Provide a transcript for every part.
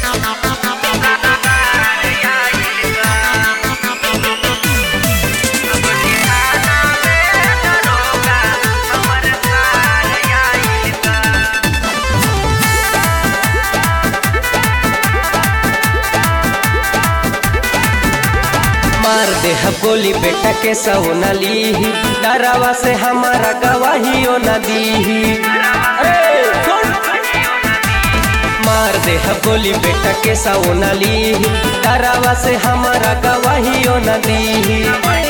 मार दे गोली बेटा के सौना ली डरावा से हमारा गवाहियो न दी मार दे गोली बेटा के सौना ली डरावा से हमारा गवाहियो न दी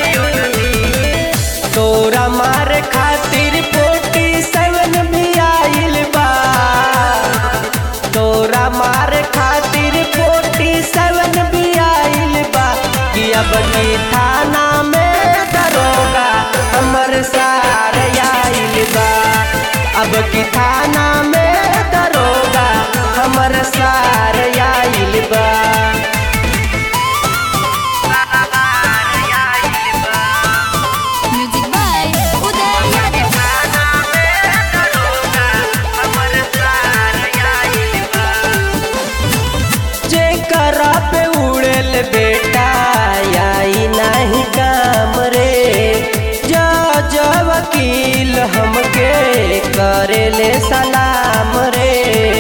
तोरा मारे खातिर पोटी सेवन भी आइल बा तोरा मारे खातिर पोटी सेवन भी आइल बा कि अब की थाना में दरोगा हमर सार आइल बा अब की थाना में दरोगा हमर सार आइल बा म्यूजिक बाय उदय यादव जेकरा पे उड़ेल बेटा आई नहीं काम रे जा जा वकील हमके करेले सलाम रे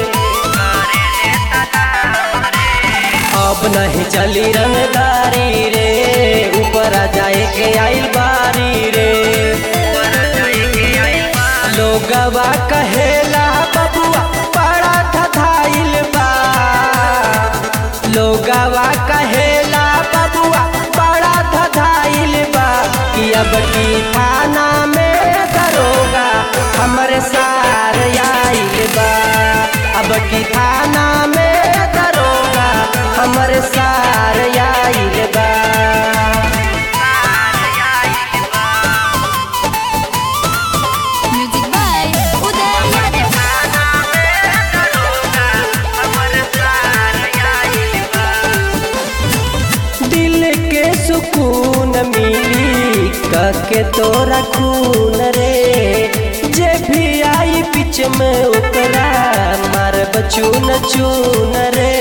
अब नहीं चली रंगदारी रे ऊपर आ जाए के आइल बारी रे लोगवा कहेला बबुआ बड़ा धधाइल बा लोगवा कहेला बबुआ बड़ा धधाइल बा कि अब की थाना में दरोगा हमरे सार आइल बा अब की थाना में दरोगा हमरे सार आइल बा म्यूजिक बाय उदय यादव दिल के सुकून मिली कके तोरा खून रे जे भी आई बीच में ओकरा मार बचून चून रे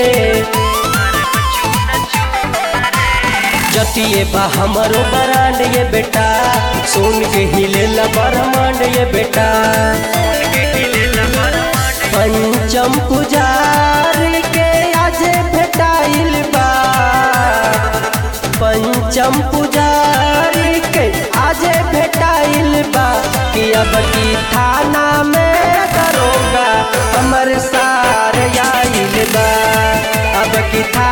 जतिए बा हमरो बरांड ये बेटा सुन के हिले ब्रह्मांड ये बेटा पंचम पुजारी के आज भेटाइल बा पंचम पुजारी के आज भेटाइल बा कि अब की थाना में दरोगा हमर सार आइल बा अब की थाना